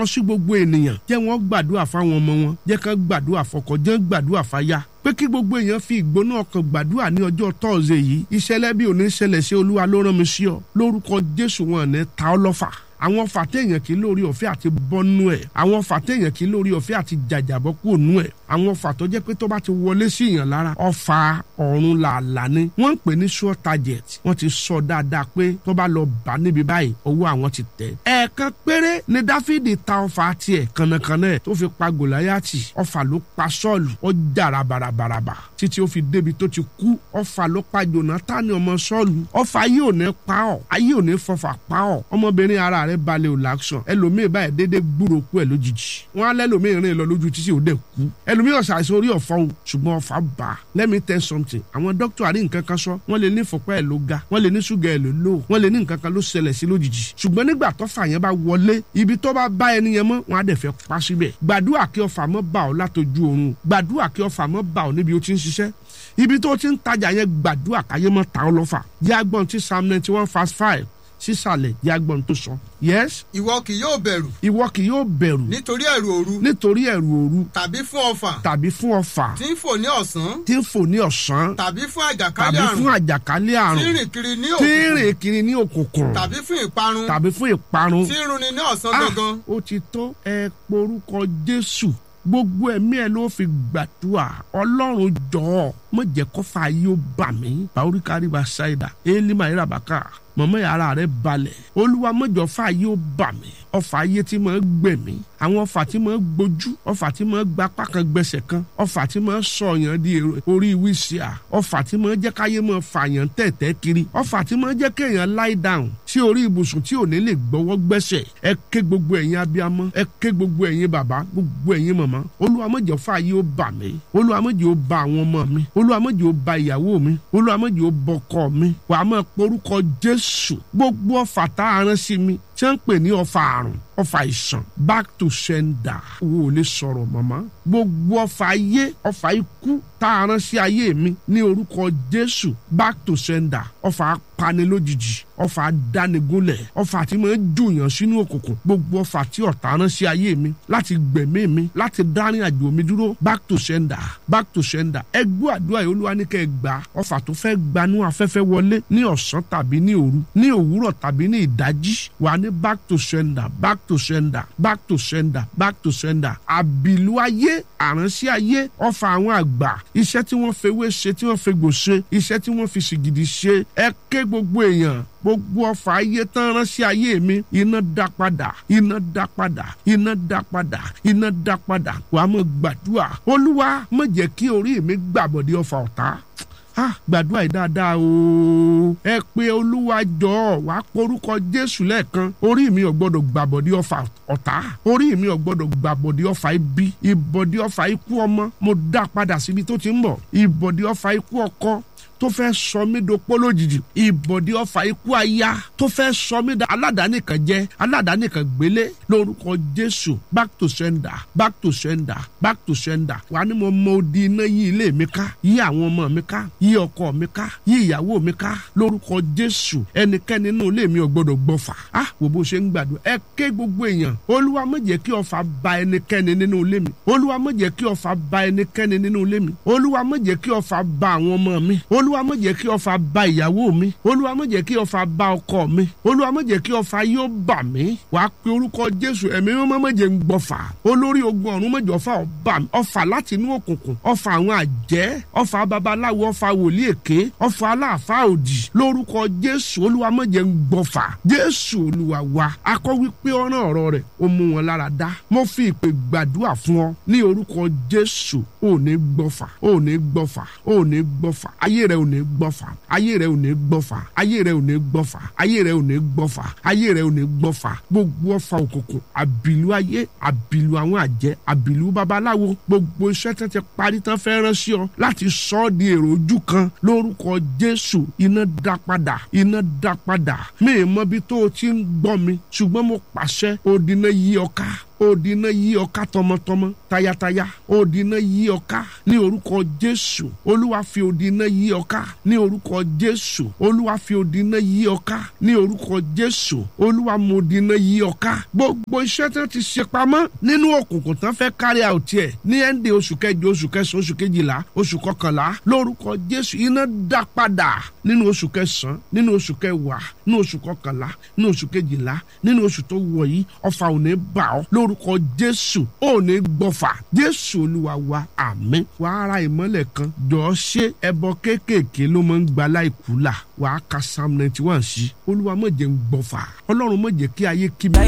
sí gbogbo ènìyàn jẹ́ wọ́n gbàdúrà fáwọn ọmọ wọn jẹ́ kán gbàdúrà fọkọ jẹ́ gbàdúrà fáyà pé kí gbogbo èèyàn fi ìgbóná ọkàn gbàdúrà ní ọjọ́ tọ́ọ̀sẹ̀ yìí ìṣẹ̀lẹ̀ bí òní ṣẹlẹ̀ sí olúwa ló rán mi sí ọ lórúkọ jésù wọn ní ta ọ́ lọ́fà àwọn fàtẹ́yàn kì í lórí ọ̀fẹ́ àti bọ́nú ẹ̀ àwọn fàtẹ́yàn kì í lórí ọ̀fẹ́ àti jàjàbọ́ kúrò nú ẹ̀ àwọn fà tó jẹ́ pé tó bá ti wọlé sí èèyàn lára ọfà ọ̀run làálà ni wọ́n ń pè ní sure target wọ́n ti sọ dáadáa pé tó bá lọ bá níbi báyìí ọwọ́ àwọn ti tẹ̀. ẹ̀ẹ̀kan péré ni dáfídì ta ọfà tiẹ̀ kànnàkànnà ẹ̀ tó fi pa gòláyàtì ọfà ló pa sọ́ọ̀lù ó jàrà bàràbàràbà títí ó fi débi tó ti kú ọfà ló pa jonathan ọmọ sọ́ọ̀lù ọfà ayé ò ní pa ọ́ ayé ò ní fọfà pa ọ́ ọmọbìnrin ara rẹ̀ balẹ̀ ò láṣọ ẹlòmíì báyìí dédé gbúrò kú ẹ̀ lójijì wọn á lẹ́lòmíì rìn lọ lójú títí ò dẹ̀ kú ẹlòmíì ọ̀sà àìsàn orí ọ̀fọ́ o ṣùgbọ́n ọ̀fà bá a let me tell something àwọn dókítà àrí nǹkan kan sọ wọ́n lè ní ìfọ̀pá ẹ̀ ló ga wọ́n lè ní ṣúgà ẹ̀ ló lò wọ́n lè ní nǹkan kan ló ṣẹlẹ̀ sí lójijì ṣùgbọ́n nígbà tọ́fà yẹn bá wọlé ibi tó bá bá ẹni yẹn mọ́ wọn á dẹ̀ fẹ́ pa síbẹ̀ gbàdúrà kí ọfà mọ́ bá ọ látojú oorun gbàdúrà kí ọfà mọ́ bá ọ níbi ó ti ń ṣiṣẹ́ ibi tó ti ń tajà yẹn gbàdúrà káyé mọ́ ta ọ lọ́fà yàgbọ́n ti psalm ninety one verse five sísàlẹ̀ yàgbọ́n tó sọ yes ìwọ kì yóò bẹ̀rù ìwọ kì yóò bẹ̀rù nítorí ẹ̀rù òru nítorí ẹ̀rù òru tàbí fún ọfà tàbí fún ọfà tí ń fò ní ọ̀sán tí ń fò ní ọ̀sán tàbí fún tàbí àjàkálẹ̀ fún àrùn àjàkálẹ̀ tí àrùn ń rìn kiri ní tí ń òkùnkùn rìn kiri ní òkùnkùn tàbí fún ìparun tàbí fún ìparun tí ń runi ní ọ̀sán Ah, gangan ó ti tó ẹ porúkọ jésù gbogbo ẹ̀mí ẹ̀ ló fi gbàdúrà ọlọ́run jọ̀ọ́ mo jẹ́ kọ́fà yóò bà mí bàórí kárí bá ṣáìdà élímà ìràbàkà mọ̀mọ́ yàrá rẹ̀ balẹ̀ olúwa mọ̀jọ́ fà yóò bà mí ọfà ayé tí mo gbẹ̀mí àwọn ọfà tí mo gbójú ọfà tí mo gba apá kan gbẹsẹ̀ kan ọfà tí mo sọ̀yàn di èrò- orí wíṣíà ọfà tí mo jẹ́ káyé mo fàyàn tẹ̀tẹ̀ kiri ọfà tí mo jẹ́ kéèyàn lie down sí orí ibùsùn tí ò ní lè gbọ́wọ́ gbẹ́sẹ̀ ẹ ké gbogbo ẹ̀yin abiyamọ ẹ ké gbogbo ẹ̀yin bàbá gbogbo ẹ̀yin màmá olúwa mọ̀jọ́ fà yóò bà mí olúwa mọ̀jọ́ bà àwọn ọmọ mi olúwa mọ̀jọ́ bà ìyàwó mi olúwa mọ̀jọ́ bọkọ mi wàá máa porúkọ jésù gbogbo ọfà tá a rán sí mi tí wọ́n ń pè ní ọfà àrùn ọfà ìsàn back to sender wo ò lè sọ̀rọ̀ màmá gbogbo ọfà ayé ọfà ikú tá a rán sí ayé mi ní orúkọ jésù back to sender ọfà apani lójijì ọfà dánigúnlẹ̀ ọfà tí mo ń jùyàn sínú òkùnkùn gbogbo ọfà tí ọ̀tá rán sí ayé mi láti gbẹ̀mí mi láti dárin àjò mi dúró back to sender back to sender ẹ gbọ́ àdúrà yìí olúwa ní kẹ́ ẹ gbà ọfà tó fẹ́ gbanú afẹ́fẹ́ wọlé ní ọ̀sán tàbí ní òru ní òwúrọ̀ tàbí ní ìdájí wà ní back to sender back to sender back to sender back to sender àbìlú ayé àránsí ayé ọfà àwọn àgbà iṣẹ́ tí wọ́n fewé ṣe tí wọ́n fegbò ṣe iṣẹ́ tí wọ́n fi sìgìdì ṣe ẹ ké gbogbo èèyàn gbogbo ọfà ayé tán ránṣẹ́ ayé mi iná dá padà iná dá padà iná dá padà iná dá padà wàá mọ̀ gbàdúrà olúwa má jẹ́ kí orí mi gbàbọ̀dé ọfà ọ̀tá ah gbàdúrà yìí dáadáa o ẹ pé olúwa jọ̀ọ́ wàá porúkọ jésù lẹ́ẹ̀kan orí mi ò gbọ́dọ̀ gbàbọ̀dé ọfà ọ̀tá orí mi ò gbọ́dọ̀ gbàbọ̀dé ọfà ibi ìbọ̀dé ọfà ikú ọmọ mo dá padà síbi tó ti ń bọ̀ ìbọ̀dé ọfà ikú ọkọ tó fẹ́ sọ mí dopó lójijì ìbọ̀dé ọfà ikú aya tó fẹ́ sọ mí da aládàáni kan jẹ́ aládàáni kan gbélé lórúkọ jésù back to sender back to sender back to sender wà ní mo mọ odi iná yí ilé mi ká yí àwọn ọmọ mi ká yí ọkọ mi ká yí ìyàwó mi ká lórúkọ jésù ẹnikẹ́ni nínú ilé mi ò gbọdọ̀ gbọ́fà ah wò bó ṣe ń gbàdúrà ẹ ké gbogbo èèyàn olúwa má jẹ́ kí ọfà ba ẹnikẹ́ni nínú ilé mi olúwa má jẹ́ kí ọfà ba ẹnikẹ́ni nínú ilé mi olúwa má jẹ́ kí ọfà ba àwọn ọmọ mi olúwa má jẹ́ kí ọfà ba ìyàwó mi olúwa má jẹ́ kí ọfà ba ọkọ mi olúwa má jẹ́ kí ọfà yóò bà mí wàá pe orúkọ jésù ẹ̀mí mímọ́ má jẹ́ ń gbọ́fà olórí ogun ọ̀run má jẹ́ ọfà ọba mi ọfà láti inú òkùnkùn ọfà àwọn àjẹ́ ọfà babaláwo ọfà wòlíì èké ọfà aláàfáà òdì lórúkọ jésù olúwa má jẹ́ ń gbọ́fà jésù olúwa wa akọ wípé ọ̀ràn ọ̀rọ̀ rẹ̀ ó mú wọn lára dá mo fi ìpè gbàdúrà fún ọ ní orúkọ jésù ò ní gbọ́fà ò ní gbọ́fà ò ní gbọ́fà ayé rẹ ò ní gbọ́fà ayé rẹ ò ní gbọ́fà ayé rẹ ò ní gbọ́fà ayé rẹ ò ní gbọ́fà ayé rẹ ò ní gbọ́fà gbogbo ọfà òkùnkùn àbìlú ayé àbìlú àwọn àjẹ́ àbìlú babaláwo gbogbo iṣẹ́ tán ti parí tán fẹ́ rán sí ọ láti sọ ọ́ di èrò ojú kan lórúkọ jésù iná dá padà iná dá padà mi ì mọ bí tó o ti ń gbọ́ mi ṣùgbọ́n mo pàṣẹ òdìnnà yí ọ ká òdìnnà yí ọ ká tọmọtọmọ tayataya odi iná yí ọ ká ní orúkọ jésù olúwa fi odi iná yí ọ ká ní orúkọ jésù olúwa fi odi iná yí ọ ká ní orúkọ jésù olúwa mo odi iná yí ọ ká gbogbo iṣẹ́ tí wọ́n ti ṣe pamọ́ nínú òkùnkùn tán fẹ́ kárí àwòtí ẹ̀ ní ẹ́ndé oṣù kẹjọ oṣù kẹsàn-án oṣù kejìlá oṣù kọkànlá lórúkọ jésù iná dá padà nínú oṣù kẹsàn-án nínú oṣù kẹwàá nínú oṣù kọkànlá nínú oṣù kejìlá nínú oṣù tó wọ̀ yìí ọfà ò ní bà ọ́ lórúkọ jésù ò ní gbọ́fà jésù olúwa wa àmín wàá ra ìmọ́lẹ̀ kan jọ̀ọ́ ṣé ẹbọ kéékèèké ló máa ń gba láìkú là wàá ka psalm ninety one sí olúwa má jẹ́ ń gbọ́fà ọlọ́run má jẹ́ kí ayé kí mi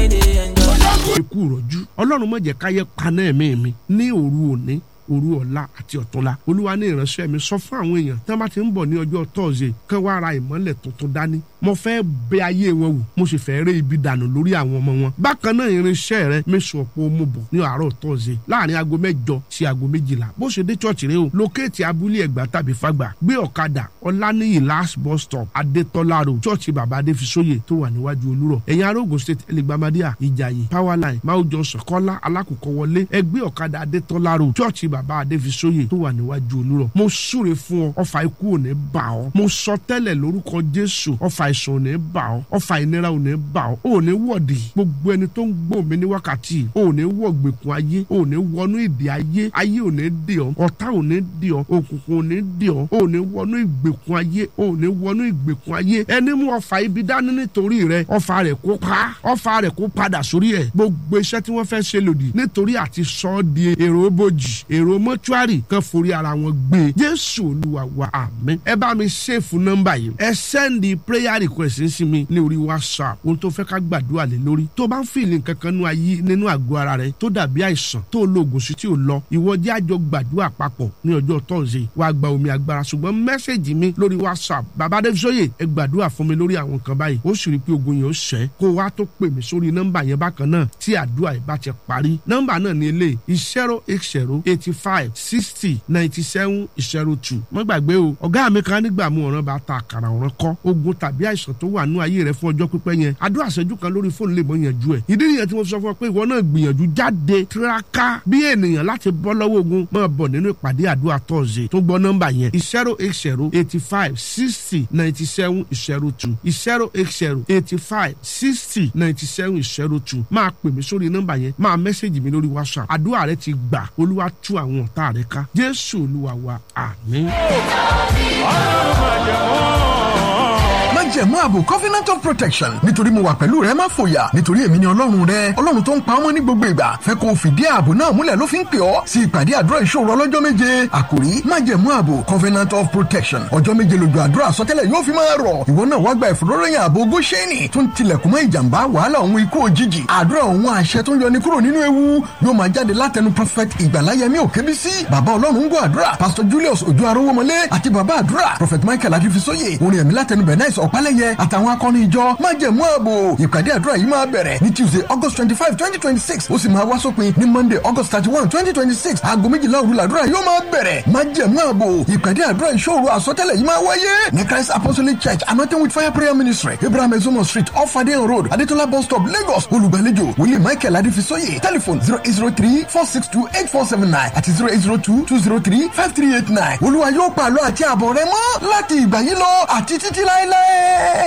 ikú rọ̀jú ọlọ́run má jẹ́ káyé paná ẹ̀mí mi ní òru òní òru ọ̀la àti ọ̀túnla olúwa ní ìránṣẹ́ mi sọ fún àwọn èèyàn tí wọ́n bá ti ń bọ̀ ní ọjọ́ tọ́ọ̀sì kán wá ra ìmọ́lẹ̀ tuntun dání mo fẹ́ bẹ ayé wọn wò mo sì fẹ́ ré ibi dànù lórí àwọn ọmọ wọn bákan náà irinṣẹ́ rẹ mẹ́sàn ọ̀pọ̀ mo bọ̀ ní àárọ̀ tọ́ọ̀sì láàrin aago mẹ́jọ sí aago méjìlá bó ṣe dé chọ́ọ̀chì rẹ o lókèétì abúlé ẹ̀gbá tàbí fagbà gbé ọ̀kadà ọ̀lànìyí last bus stop adétọ́lá road chọ́ọ̀chì bàbá adéfisóyè tó wà níwájú olúrọ̀ ẹ̀yìn arógun state ẹlẹgbàmádìà ìjàyè powerline máa jọ sọ̀kọ́lá alákòókò wọlé ẹgbẹ́ ọ̀kadà adétọ́lá road chọ́ọ̀chì bàbá adéfisóyè tó wà níwájú olúrọ̀ mo súre fún ọ ọfà ikú ò ní bà ọ́ mo sọ tẹ́lẹ̀ lórúkọ jésù ọfà àìsàn ò ní bà ọ́ ọfà ìnira ò ní bà ọ́ ò ní wọ̀dì gbogbo ẹni tó ń gbọ́ mi ní wákàtí ò ní wọ̀ gbèkùn ayé ò ní wọnú ìdè ayé ayé ò ní dè ọ́ ọ̀tá ò ní dè ọ́ òkùnkùn ò ní dè ọ́ ò ní wọnú ìgbèkùn ayé ò ní wọnú ìgbèkùn ayé ẹni mú ọfà ibi dání nítorí rẹ ọfà rẹ kó pa ọfà rẹ kó padà sórí ẹ gbogbo iṣẹ́ tí wọ́n fẹ́ ṣe lòdì nítorí àti sọ ọ́ di èrò bòjì èrò mọ́túárì kan forí ara wọn gbé jésù olúwa wa àmín ẹ bá mi ṣèfù nọ́mbà yìí ẹ sẹ́ndì prayer request sí mi ní orí whatsapp ohun tó fẹ́ ká gbàdúrà lé lórí tó bá ń fìlì nǹkan kan nínú ayé nínú àgọ́ ara rẹ tó dàbí àìsàn tó lo oògùn sí tí ò lọ ìwọ jẹ́ àjọ gbàdúrà papọ̀ ní ọjọ́ tọ́sí wàá gba omi agbára ṣùgbọ́n mẹ́sẹ̀gì mi lórí whatsapp bàbá adébísọ́yè ẹ gbàdúrà fún mi lórí àwọn nǹkan báyìí ó sì rí i pé ogun yẹn ó ṣẹ́ kó wá tó pè mí sórí nọ́mbà yẹn bákan náà tí àdúrà yìí bá ti parí nọ́mbà náà ní eléyìí zero eight zero eighty five sixty ninety seven zero two má gbàgbé o ọ̀gá mi kan nígbà mú ọ̀ràn bá ta àkàrà ọ̀ràn kọ́ ogun tàbí àìsàn tó wà nú ayé rẹ fún ọjọ́ pípẹ́ yẹn àdúrà ṣẹ́jú kan lórí fóònù lè mọ yanjú ẹ̀ ìdí nìyẹn tí mo sọ fún ọ pé ìwọ náà gbìyànjú jáde tiraka bí ènìyàn láti bọ́ lọ́wọ́ ogun máa bọ̀ nínú ìpàdé àdúrà tọ́ọ̀sì tó gbọ́ nọ́mbà yẹn zero eight zero eighty five sixty ninety seven zero two zero eight zero eighty five sixty ninety seven zero two máa pè mí sórí nọ́mbà yẹn máa mẹ́sẹ̀gì mi lórí whatsapp àdúrà rẹ ti gbà olúwa tú àwọn ọ̀tá rẹ ká jésù olúwa wa àmín. májẹ̀mú ààbò covenant of protection nítorí mo wà pẹ̀lú rẹ má fòyà nítorí èmi ni ọlọ́run rẹ ọlọ́run tó ń pa ọmọ ní gbogbo ìgbà fẹ́ kó o fìdí ààbò náà múlẹ̀ ló fi ń pè ọ́ sí ìpàdé àdúrà ìṣòro ọlọ́jọ́ méje àkòrí májẹ̀mú ààbò covenant of protection ọjọ́ méje lójú àdúrà àsọtẹ́lẹ̀ yóò fi máa rọ̀ ìwọ náà wá gba ìfòróròyìn ààbò góṣẹ́nì tó ń tilẹ̀kùn mọ́ ìjàmbá wàhálà òun ikú òjijì àdúrà òun àṣẹ tó ń yọni kúrò nínú ewu yóò máa jáde látẹnu prophet ìgbàláyẹmí òkébísí bàbá ọlọ́run ń gbọ́ àdúrà pastor julius ojú arówómọlé àti bàbá àdúrà prophet michael adifisóye orin ẹ̀mí látẹnu bernice ọ̀pálẹ̀yẹ àtàwọn akọni ìjọ májẹ̀mú ààbò ìpàdé àdúrà yìí máa bẹ̀rẹ̀ ní tuesday august twenty five twenty twenty six ó sì máa wá sópin ní monday august thirty one twenty twenty six aago méjìlá òru làdúrà yóò máa bẹ̀rẹ̀ májẹ̀mú ààbò ìpàdé àdúrà ìṣòro àsọtẹ́lẹ̀ yìí máa wáyé ní christ apostolic church anointing with fire prayer ministry abraham ezomo street off adeyan road adetola bus stop lagos olùgbàlejò wòlíì michael adifisóye telephone zero eight zero three four six two eight four seven nine àti zero eight zero two two zero three five three eight nine olúwa yóò pàlọ́ àti àbọ̀ rẹ mọ́ láti ìgbà yìí lọ àti títí láéláé.